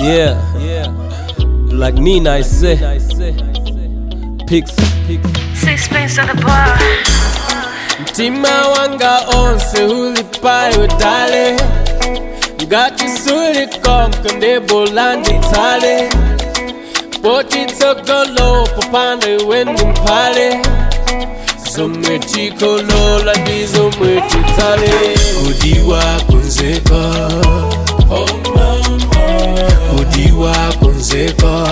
Yeah, yeah. Like Nina, I say. Pix. Sixpence on the bar. Mtima wanga onse ulipayo dale ngati sulikonko ndebola nditsale poti tsogolo popanda iwe ndi mphale zomwe tikolola ndi zomwe titsale kudiwa kunzeka kudiwa kunzeka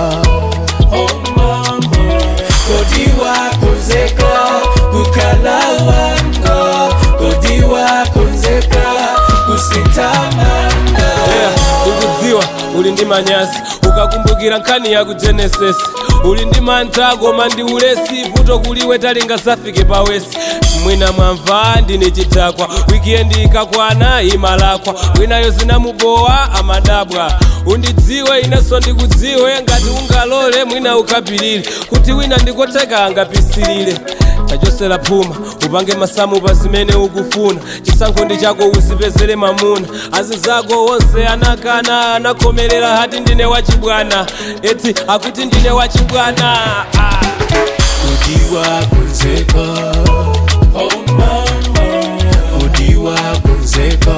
kudiwa kunzeka kukhala wanga kudiwa kunzeka kusitamanga ndikudziwa uli ndi manyazi ukakumbukira nkhani ya ku genesis uli ndi mantha koma ndi ulesi vuto kuliwe talinga safike pawesi mwina mwamva ndine chidakwa wikiendi ikakwana imalakwa winayo zinamubowa amadabwa undidziwe inenso ndikudziwe ngati ungalole mwina ukapilire kuti wina ndikoteka angapisilire tachosera phuma upange masamu pa zimene ukufuna chisankho ndi chako uzipezere mamuna azinzako onse anakana anakomerera hati ndine wachibwana eti akuti ndine wachibwana ah. kudiwa kunzeka kudiwa kunzeka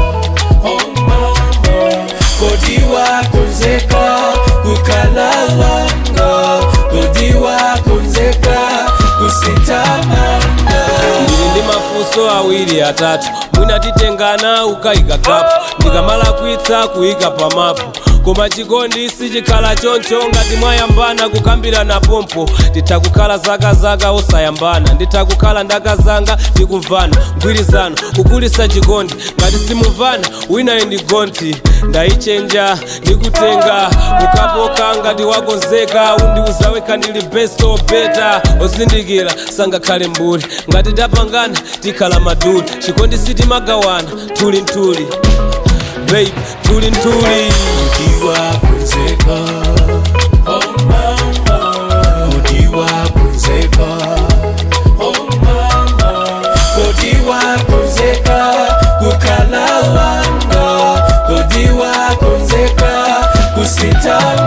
kudiwa kunzeka kukhala wanga kudiwa kunzeka kusitamanga ndili ndi mafunso awiri atatu mwina titengana ukayika kapu ndikamala kwitsa kuyika pamapu koma chikondi sichikhala choncho ngati mwayambana kukambirana pompo nditakukhala zakazaka osayambana nditakukhala ndakazanga ndikumvana mgwirizano kukulisa chikondi ngati simumvana winayo ndi gonti ndayichenja ndikutenga ukapoka ngati wakonzeka undiuzaweka ndili best or better ozindikira sangakhale mbuli ngati tapangana tikhala maduli chikondi sitimagawana tuli ntuli babe tuli ntuli kudiwa kunzeka kudiwa kunzeka kudiwa kunzeka kukhala wanga kudiwa kunzeka kusita